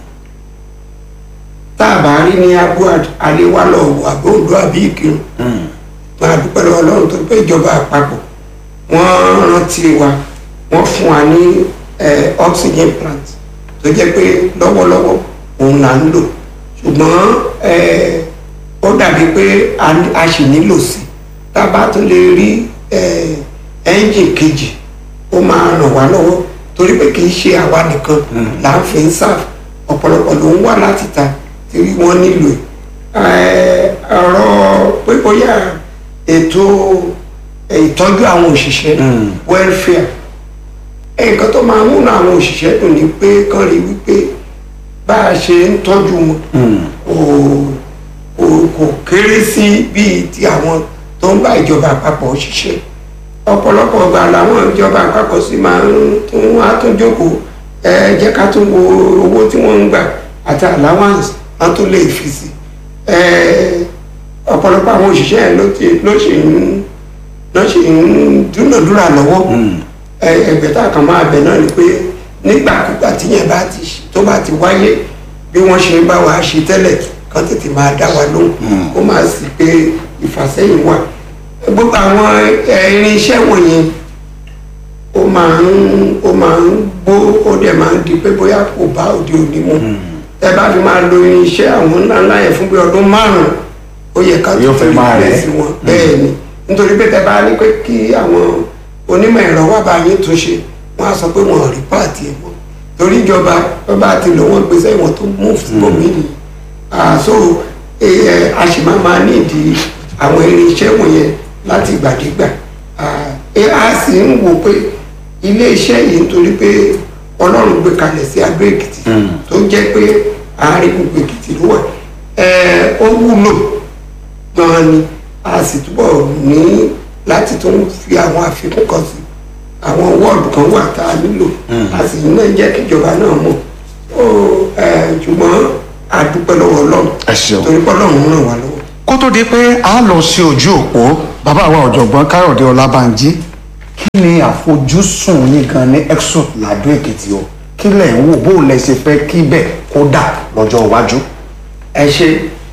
tá a bá rí ní abuad aléwálọ̀ àbóòdó àbí ìkírun máa dúpẹ́ lọ́wọ́ ọlọ́run tó pé ìjọba àpapọ̀ wọ́n rántí wa wọ́n fún wa ní eh, oxygen plant tó jẹ́ pé lọ́wọ́lọ́wọ́ òun là ń lò ṣùgbọ́n eh, ó dàbí pé a ní- a sì nílò sí tá a bá tún lè rí eh, ẹ́ńjìn kejì ó máa ràn wá lọ́wọ́ torí pé kì í ṣe àwa nìkan là ń fi ń sáf ọ̀pọ̀lọpọ̀ ló ń wá láti ta tí wọ́n nílò ẹ̀ ọ̀rọ̀ pé bóyá ètò ìtọ́jú àwọn òṣìṣẹ́ welfare nǹkan tó máa múnú àwọn òṣìṣẹ́ dùn ni pé kán rí wípé bá a ṣe ń tọ́jú wọn kò kò kò kéré sí bíi ti àwọn tó ń bá ìjọba àpapọ̀ ṣiṣẹ́ ọ̀pọ̀lọpọ̀ ọgbà làwọn ìjọba àpapọ̀ sì máa ń tún wá tún jókòó ẹ jẹ́ ká tún wo owó tí wọ́n ń gbà àti allowance wọ́n tún lè fi sí ẹ ọ̀pọ̀lọpọ̀ àwọn òṣìṣẹ́ yẹn ló ti ló ṣì ń ló ṣì ń dúnàdúrà lọ́wọ́ ẹ ẹgbẹ̀ta kan máa bẹ̀ náà ni pé nígbàkúgbà tíyẹn bá ti ṣe- tó bá ti wáyé bí wọ́n ṣe ń bá wa ṣe tẹ́lẹ̀ kán tètè máa dá wa lóhùn kó máa sì pé ìfàsẹ́yìn wà gbogbo àwọn ẹ, irinṣẹ́ wọ̀nyẹn ó máa ń ó máa ń gbó ó dẹ̀ máa ń di pé bóyá kò bá òde òní mu ẹ bá fi máa lo irinṣẹ́ àwọn ńlá ńlá yẹn fún bí ọdún márùn-ún ó yẹ ká Yóò fẹ́ máa rẹ̀. sí wọn bẹ́ẹ̀ ni nítorí pé tẹ bá ní pé kí àwọn onímọ̀ ẹ̀rọ wà bá yín tún ṣe wọ́n á sọ pé wọ́n ò rí páàtì ẹ̀ mọ́ torí ìjọba wọ́n bá ti lò wọ́n gbèsè ìwọ̀n tó mú fún omi nìyí àṣọ a sì máa máa nídìí àwọn irinṣẹ́ wọ̀nyẹn láti gbàdégbà Ah, ẹ á sì ń wò pé ilé iṣẹ́ yìí nítorí pé ọlọ́run gbé kalẹ̀ sí Adó Èkìtì tó jẹ́ pé àárín gbogbo Èkìtì ló wà ẹ ó wúlò gan ni a sì túbọ̀ ní láti tún fi àwọn àfikún kan sí àwọn wọ́ọ̀dù kan wà tá a nílò a sì náà jẹ́ kíjọba náà mọ̀ ó ẹ ṣùgbọ́n a dúpẹ́ lọ́wọ́ ọlọ́run ẹ ṣeun. torí pé ọlọ́run ràn wá lọ́wọ́. kó tó di pé a lọ sí ojú òpó bàbá wa ọ̀jọ̀gbọ́n káyọ̀dé ọlábànjí kí ni àfojúsùn yín gan ní exot ladò èkìtì o kí lẹ̀ ń wò bó lẹ ṣe fẹ́ kí bẹ́ẹ̀ kó dà lọ́jọ́ iwájú. ẹ ṣe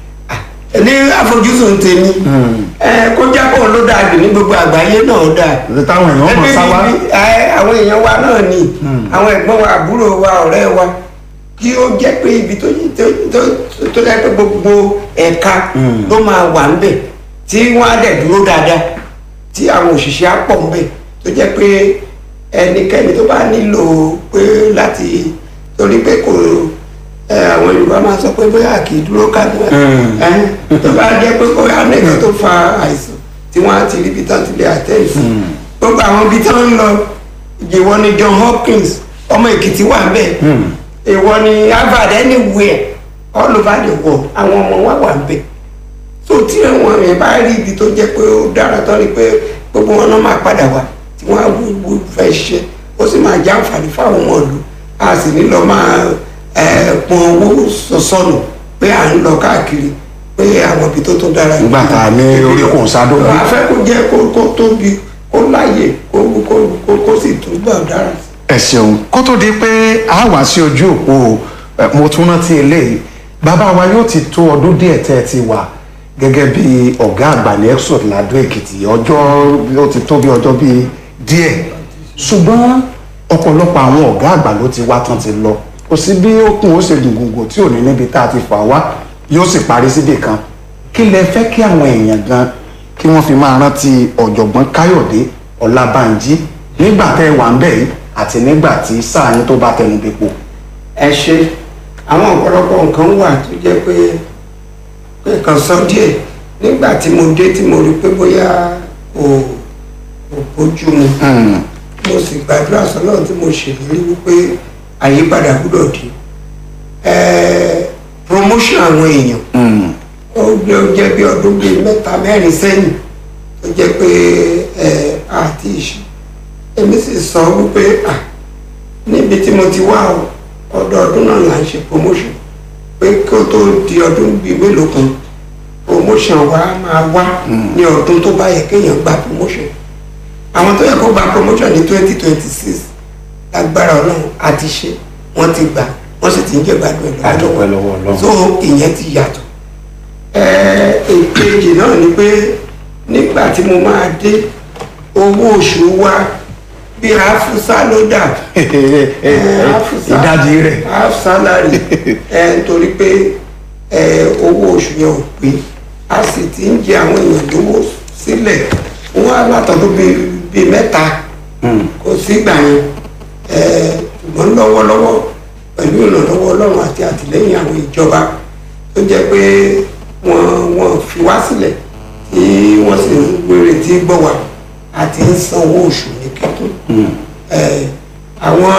ah, ní àfojúsùn tèmi ẹ kó jábọ̀ ló dáa jù ní gbogbo àgbáyé náà dáa táwọn èèyàn mọ̀ ẹbí sáwá. bíbí ẹ, àwọn èèyàn wa náà ni àwọn ẹ̀gbọ́n wa àbúrò wa ọ̀rẹ́ wa kí ó jẹ́ pé ibi tó tó tó tó jẹ́ pé gbogbo ẹ̀ka ló máa wà ńbẹ̀ tí wọ́n á dẹ̀ dúró dáadáa tí àwọn òṣìṣẹ́ á pọ̀ ńbẹ̀ tó jẹ́ pé ẹnikẹ́ni tó bá nílò pé láti torí pé kò ẹ, àwọn Yorùbá máa sọ pé bóyá kì í dúró ká ẹ tó bá jẹ́ pé kò yá nìkan tó fa àìsàn tí wọ́n á ti rí ibi tán ti lè àtẹ́ǹsì gbogbo àwọn ibi tí wọ́n ń lọ ìwọ ni John Hopkins ọmọ Èkìtì wà ń bẹ̀ ìwọ ni Harvard anywhere all over the world àwọn ọmọ wa wà ń bẹ̀ tó tí àwọn yẹn bá rí ibi tó jẹ́ pé ó dára tán ni pé gbogbo wọn náà máa padà wá tí wọ́n á wú wú fẹ́ ṣiṣẹ́ ó sì máa já àǹfààní fáwọn ọmọ ìlú a sì ní lọ máa ẹ, pọn owó sọsọnù pé à ń lọ káàkiri pé àwọn ibi tó tó dára nígbà tá a ní orí kò sádó bí. a fẹ́ kó jẹ́ kó kó tóbi kó láyè kó kó kó kó sì túbọ̀ dára sí. ẹ ṣeun kó tó di pé a wá sí ojú òpó ẹ, mo tún rántí eléyìí bàbá wa yóò ti tó ọdún díẹ̀ tẹ́ ẹ ti wà gẹ́gẹ́ bí ọ̀gá àgbà ní exot ladò èkìtì ọjọ́ ó ti tó bí ọjọ́ bíi díẹ̀ ṣùgbọ́n ọ̀pọ̀lọpọ̀ àwọn ọ̀gá àgbà ló ti wá tán ti lọ kò sí bí ó kún ó ṣe gùngùngùn tí ò ní níbi tá a ti fà wá yóò sì parí síbì kan kí lẹ fẹ́ kí àwọn èèyàn gan kí wọ́n fi máa rántí ọ̀jọ̀gbọ́n káyọ̀dé ọlábànjí nígbà tẹ́ ẹ wà ń bẹ̀ yìí àti nígbà tí sáà yín tó bá tẹnu bepo. ẹ ṣe àwọn ọ̀pọ̀lọpọ̀ nǹkan wà tó jẹ́ pé pé kan sọ díẹ̀ nígbà tí mo dé tí mo rí pé bóyá kò kò bójú mu mo sì gbàdúrà sọ́nà tí mo ṣèlérí wípé àyípadà gbúdọ̀ dé Ẹ, promotion àwọn èèyàn ó gbé ó jẹ́ bí ọdún bíi mẹ́ta mẹ́rin sẹ́yìn tó jẹ́ pé ẹ àti ìṣe èmi sì sọ wípé à níbi tí mo ti wá o ọdọọdún náà là ń ṣe promotion pé kí ó tó di ọdún bíi mélòó kan promotion wa máa wá ní ọdún tó bá yẹ kéèyàn gba promotion àwọn tó yẹ kó gba promotion ní twenty twenty six lágbára ọlọ́run àti ṣe wọ́n ti gbà wọ́n sì ti ń jẹ̀gbádùn ẹ̀ A dúpẹ́ lọ́wọ́ Ọlọ́run. so ìyẹn ti yàtọ̀ èkejì náà ni pé nígbà tí mo máa dé owó oṣù wa bí afusa ló dà ìdajì rẹ̀ half salary ẹ nítorí pé ẹ owó oṣù yẹn ò pé a sì ti ń jẹ àwọn èèyàn lówó sílẹ̀ wọn á látọdún bíi bíi mẹ́ta kò sígbà yẹn ẹ ṣùgbọ́n lọ́wọ́lọ́wọ́ pẹ̀lú ìrànlọ́wọ́ ọlọ́run àti àtìlẹ́yìn àwọn ìjọba tó jẹ́ pé wọ́n wọ́n fi wá sílẹ̀ tí wọ́n sì ń wéré tí gbọ́ wá àti ń san owó oṣù ní kíkún ẹ àwọn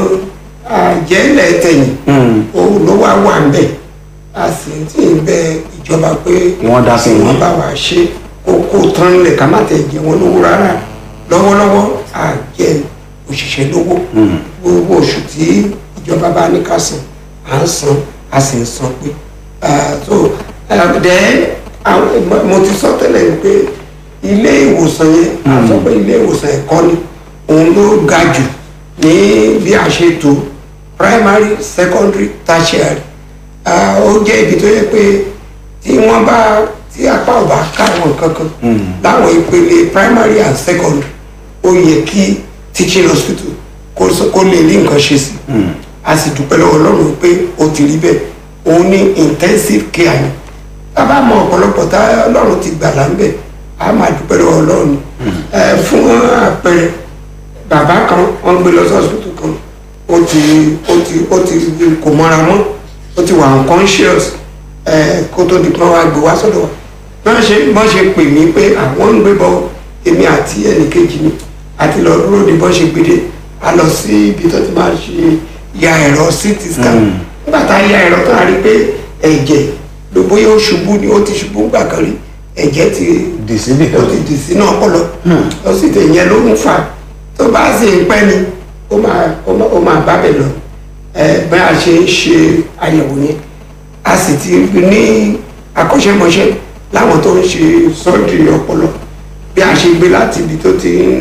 àjẹ́lẹ̀ tẹ̀yìn òun ló wá wà ń bẹ̀ a sì ti ń bẹ ìjọba pé Wọ́n dá sí i. wọ́n bá wa ṣe kókó tán lẹ̀ ká má tẹ̀ jẹ wọn lówó rárá lọ́wọ́lọ́wọ́ a jẹ òṣìṣẹ́ lówó gbogbo oṣù tí ìjọba bá ní ká san à ń san a sì ń san pé Ah, so then àwọn- mo ti sọ tẹ́lẹ̀ pé ilé ìwòsàn yẹn a sọ pé ilé ìwòsàn ẹ̀kọ́ ni òun ló ga jù ní bí a ṣe tó primary secondary tertiary Ah, ó jẹ́ ibi tó yẹ pé tí wọ́n bá tí apá ò bá ká àwọn kankan láwọn ìpele primary and secondary ó yẹ kí teaching hospital kó sọ- kó lè rí nǹkan ṣe sí a sì dúpẹ́ lọ́wọ́ ọlọ́run pé ó ti rí bẹ́ẹ̀ òun ní intensive care ni bàbá mọ ọ̀pọ̀lọpọ̀ tá ọlọ́run ti gbà láńbẹ̀ a máa dúpẹ́ lọ́wọ́ ọlọ́run ẹ fún àpẹẹrẹ bàbá kan wọ́n gbé lọ sí hospital kan ó ti ó ti ó ti kò mọ́ra mọ́ ó ti wà unconscious ẹ kó tó di pé wọ́n á gbé wá sọ́dọ̀ wa bí wọ́n ṣe bọ́n ṣe pè mí pé àwọn ń gbé bọ èmi àti ẹnìkejì mi àti lọ dúró di bọ́n ṣe gbédè a lọ sí ibi tó ti máa ṣe ya ẹ̀rọ ct scan nígbà tá a ya ẹ̀rọ tó a rí pé ẹ̀jẹ̀ ló bóyá ó ṣubú ni ó ti ṣubú gbà kan rí ẹ̀jẹ̀ ti dì síbì ó kan. ti dì sínú ọpọlọ ó sì tẹ̀ yẹn ló ń fà tó bá sì ń pẹ́ ni ó máa ó máa- ó máa bá bẹ̀ lọ ẹ bí a ṣe ń ṣe àyẹ̀wò yẹn a sì ti ní akọ́ṣẹ́mọṣẹ́ láwọn tó ń ṣe sọ́ọ̀dì ọpọlọ bí a ṣe gbé láti ibi tó ti ń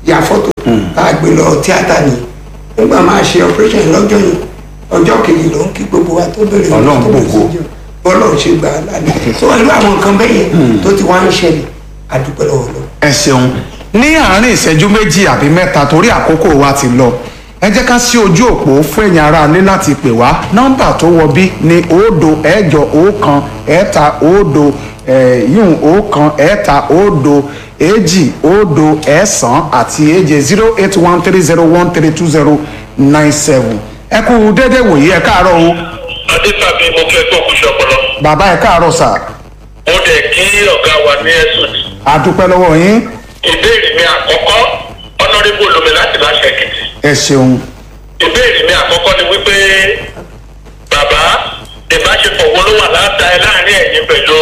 ya fọ́tò tá a gbé lọ tíátà ni nígbà máa ṣe operation lọ́jọ́ yìí ọjọ́ kejì ló ń kí gbogbo wa tó bẹ̀rẹ̀ Ọlọ́run tó bẹ̀rẹ̀ gbogbo. sí jẹun. bọ́lọ́run ṣe gbà á lálẹ́ tó irú àwọn nǹkan bẹ́ẹ̀ yẹn tó ti wá ń ṣẹlẹ̀ àdúpẹ́ lọ́wọ́ lọ. ẹ ṣeun ní àárín ìṣẹ́jú méjì àbí mẹ́ta torí àkókò wa ti lọ ẹ jẹ́ ká sí ojú òpó fún ẹ̀yin aráalé láti pè wá nọ́mbà tó wọ bí ní òdo ẹ̀jọ ọ̀kan ẹ̀ta òdo yíyún ọ̀kan ẹ̀ta òdo èjì òdo ẹ̀sán àti èje zero eight one three zero one three two zero nine seven ẹ kú déédéé wòye ẹ káàárọ̀ o adétàbí mo kí ẹ tó kùsù ọpọlọ bàbá ẹ káàárọ̀ sà mo dẹ̀ kí ọ̀gá wa ní ẹ̀sùn ní. àdúpẹ́ lọ́wọ́ yín ìbéèrè mi àkọ́kọ́ ọ̀nàdébò lomi láti láṣẹ èkìtì. ẹ ṣeun ìbéèrè mi àkọ́kọ́ ni wípé bàbá ìbáṣepọ̀ wo ló wà láta ẹ láàrin ẹ̀yin pẹ̀lú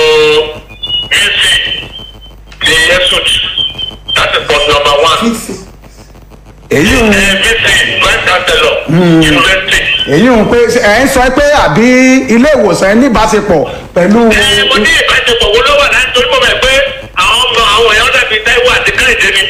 vc ti ẹ̀sùn láti pọ̀ nọmba one. èyí ń. ẹ vc vice chancellor university. èyí ń pé ẹ ń sọ pé àbí ilé ìwòsàn ẹ níbáṣepọ̀ pẹ̀lú. ẹ mo ní ìbáṣepọ̀ wo ló wà láti torí mo mọ̀ pé àwọn ọmọ àwọn èèyàn dàbí táíwò àti káyọ̀dé ni.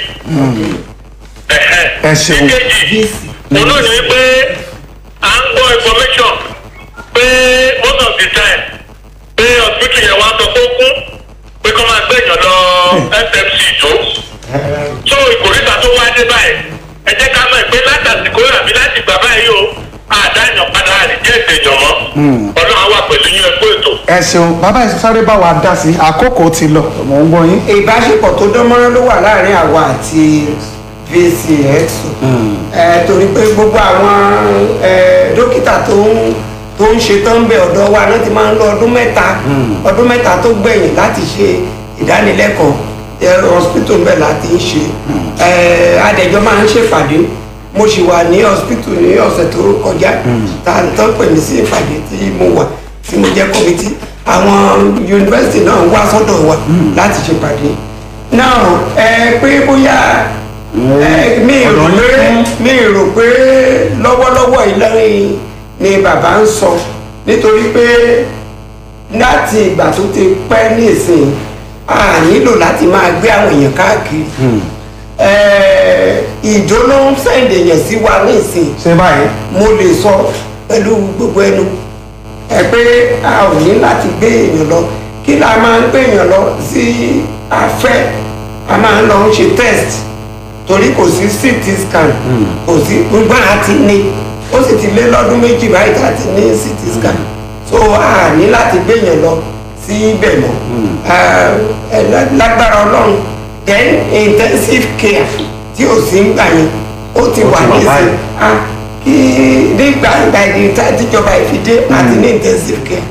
Ẹ̀hẹ̀. Ẹ ṣeun. ìkejì òun náà ni wípé à ń gbọ́ information pé most of the time pé hospital yẹn wá sọ pé ó kún pé kọ́ máa gbẹ̀yàn lọ fmc tó so ìkòríta tó wá dé báyìí ẹ jẹ́ ká mọ̀ pé látàsìkò àbí láti gbà báyìí o àdáyàn padà àdìjẹ́ ìdèjọ́ mọ́ ọlọ́run á wà pẹ̀lú yín ẹ̀kọ́ ètò. ẹ ṣeun bàbá ẹ sáré bá wa dá sí i àkókò ti lọ mò ń gbọ́ yín. ìbáṣepọ̀ tó dánmọ́rán ló wà láàrin àwa àti vcx ẹ torí pé gbogbo àwọn ẹ, dókítà tó ń tó ń ṣe tán bẹ ọ̀dọ̀ wa náà ti máa ń lọ ọdún mẹ́ta ọdún mẹ́ta tó gbẹ̀yìn láti ṣe ìdánilẹ́kọ̀ọ́ ẹ, hospital bẹ́ẹ̀ láti ń ṣe ẹ, adẹ̀jọ́ máa ń ṣèpàdé mo sì wà ní hospital ní ọ̀sẹ̀ tó kọjá tá a tán pè mí sí ìpàdé tí mo wà tí mo jẹ́ kọ́mítì àwọn yunifásitì náà wá sọ́dọ̀ wa láti ṣèpàdé náà ẹ pé bóyá ẹ, mi rò ọ̀dọ̀ pé yín mi rò pé lọ́wọ́lọ́wọ́ ìlọrin ni bàbá ń sọ nítorí pé láti ìgbà tó ti pẹ́ ní ìsìn a nílò láti máa gbé àwọn èèyàn káàkiri Ẹ, ìjó ló ń sẹ́ǹdì èèyàn sí wa ní ìsìn ṣé báyìí. mo lè sọ pẹ̀lú gbogbo ẹnu ẹ pé a ò ní láti gbé èèyàn lọ kí la máa ń gbé èèyàn lọ sí afẹ́ a máa ń lọ ń ṣe test torí kò sí ct scan kò sí gbogbo àti ní ó sì ti lé lọ́dún méjì báyìí tá a ti ní ct scan so a ní láti gbé èèyàn lọ sí ibẹ̀ mọ́ ẹ lágbára ọlọ́run then intensive care tí ò sí ń gbà yẹn ó ti Ó wà ti wà ní báyìí. ìsìn ah kí nígbà ìgbà ìdí tá tíjọba ìfidé àti ní intensive care.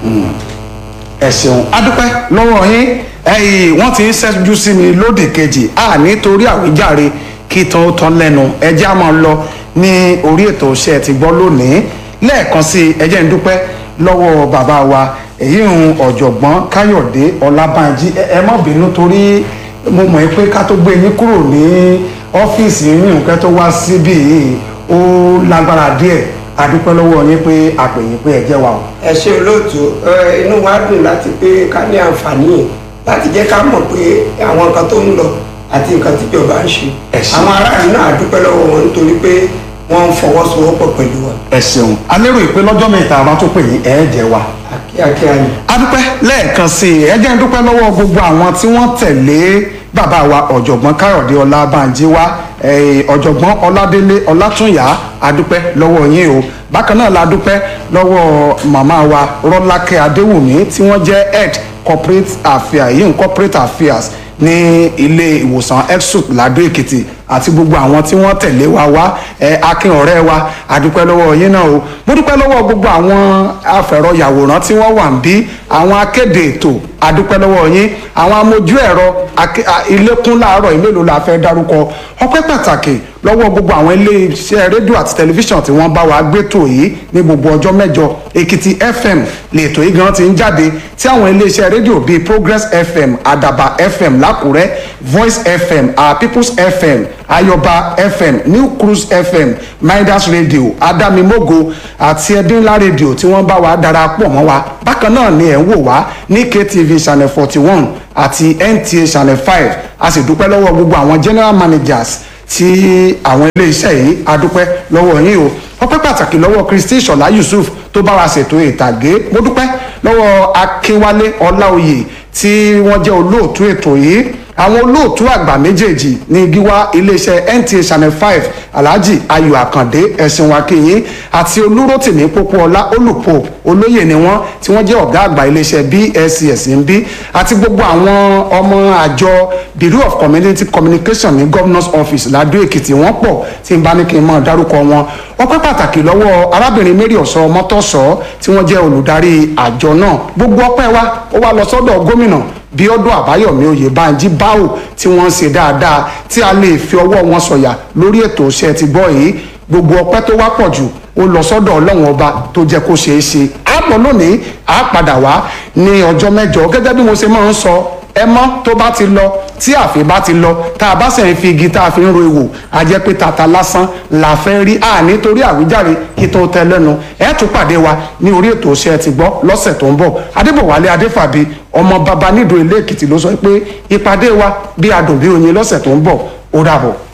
ẹ ṣeun adúpẹ́ lọ́wọ́ yín ẹ̀yìn wọ́n ti ń ṣẹ́jú sí mi lódì kejì a nítorí àwíjàre kí tó tán lẹ́nu ẹjẹ́ a máa lọ ní orí ètò iṣẹ́ ti gbọ́ lónìí lẹ́ẹ̀kan sí ẹjẹ́ ń dúpẹ́ lọ́wọ́ bàbá wa èyí ń ọ̀jọ̀gbọ́n káyọ̀dé ọlábànjí ẹ ẹ má bínú torí mo mọ̀ pé ká tó gbé yín kúrò ní ọ́fíìsì yín nǹkan tó wá síbí yìí ó lágbára díẹ̀ adúpẹ́ lọ́wọ́ yín pé àpèyìn pé ẹ jẹ́ wa o. ẹ ṣe olóòtú ẹ, inú wa dùn láti pé ká ní àǹfààní yẹn láti jẹ́ ká mọ̀ pé àwọn nǹkan tó ń lọ àti nǹkan tíjọba ń ṣe Ẹ ṣé. àwọn aráàlú náà àdúpẹ́ lọ́wọ́ wọn nítorí pé wọ́n ń fọwọ́sowọ́pọ̀ pẹ̀lú wa ẹ ṣeun a lérò ìpè lọ́jọ́ mẹ́ta a bá tó pè yín ẹ jẹ́ wa. kíákíá ni. a dúpẹ́ lẹ́ẹ̀kan sí i ẹ jẹ́ ń dúpẹ́ lọ́wọ́ gbogbo àwọn tí wọ́n tẹ̀lé bàbá wa ọ̀jọ̀gbọ́n káyọ̀dé ọlábànjí wa eh, ọ̀jọ̀gbọ́n ọládélé ọlátúnyà a dúpẹ́ lọ́wọ́ yín o bákan náà la dúpẹ́ lọ́wọ́ màmá wa rọ́lákẹ́ adéwùmí tí wọ́n jẹ́ head corporate affairs yìí corporate affairs ní ilé ìwòsàn exup ladó èkìtì àti gbogbo àwọn tí wọ́n tẹ̀lé wa wá ẹ akin ọ̀rẹ́ wa adúpẹ́ lọ́wọ́ yín náà o mo dúpẹ́ lọ́wọ́ gbogbo àwọn afẹ̀rọ̀yàwòrán tí wọ́n wà ń bí àwọn akéde ètò adúpẹ́ lọ́wọ́ yín àwọn amójú ẹ̀rọ ake- a- ilékún láàárọ̀ ìmélòó la fẹ́ dárúkọ ọpẹ́ pàtàkì lọ́wọ́ gbogbo àwọn ilé iṣẹ́ rédíò àti tẹlifíṣàn tí wọ́n bá wa gbétò yìí ní gbogbo ọjọ́ mẹ́jọ èkìtì fm lètò yìí gan ti ń jáde tí àwọn ilé iṣẹ́ rédíò bíi progress fm àdàbà fm lákùrẹ́ voice fm our peoples fm ayọba fm new cruise fm midas radio adamimogo àti ẹdínlá radio tí wọ́n bá wa darapọ̀ mọ́ wa bákan náà ni ẹ̀ ń wò wá ní ktv channel forty one àti nta channel five a sì dúpẹ́ lọ́wọ́ gbogbo àwọn general managers tí àwọn iléeṣẹ́ yìí adúpẹ́ lọ́wọ́ yín o ọpẹ́ pàtàkì lọ́wọ́ Kristi Ṣọlá Yusuf tó bá wa ṣètò ìtàgé mo dúpẹ́ lọ́wọ́ Akínwálé Ọláoyè tí wọ́n jẹ́ olóòtú ètò yìí àwọn olóòtú àgbà méjèèjì ní gíwá iléeṣẹ́ NTA Channel five Alhaji Ayọ̀ Àkàndé ẹ̀sìn wákìyín àti Olúrótìmí Pópóọlá olùpọ̀ olóyè ni wọ́n tí wọ́n jẹ́ ọ̀gá àgbà iléeṣẹ́ BSCS ń bí àti gbogbo àwọn ọmọ àjọ Bureau of Community Communication ní Governor's Office Ládó Èkìtì wọ́n pọ̀ tí n bá ní kí n mọ̀ dárúkọ wọn ọpẹ́ pàtàkì lọ́wọ́ arábìnrin Mary Ọ̀sọ́ Mọ́tọ́sọ́ tí wọ́n jẹ́ olùdarí àjọ náà gbogbo ọpẹ́ wa ó wá lọ sọ́dọ̀ gómìnà bíọ́dún àbáyọ̀mí oyèbánjí báwò tí wọ́n ń ṣe dáadáa tí a lè fi ọwọ́ wọn sọ̀yà lórí ètò iṣẹ́ ti gbọ́ yìí gbogbo ọpẹ́ tó wá pọ̀ jù ó lọ sọ́dọ̀ ọlọ́run ọba tó jẹ́ kó ṣeé ṣe á pọ̀ lónìí á padà wá ní ọjọ́ mẹ́jọ gẹ́gẹ́ bí mo ṣe máa ń sọ ẹ mọ́ tó bá ti lọ tí àfi bá ti lọ tá a bá sì ń fi igi tá a fi ń ro ìwò a jẹ́ pé tata lásán la fẹ́ rí a nítorí àwíjàre kí tó tẹ lẹ́nu ẹ tún pàdé wa ní orí ètò iṣẹ́ ti gbọ́ lọ́sẹ̀ tó ń bọ̀ adébọ̀wálé adéfàbí ọmọ baba nídòó ilé èkìtì ló sọ pé ìpàdé wa bí adùn bí oyin lọ́sẹ̀ tó ń bọ̀ ó dàbọ̀.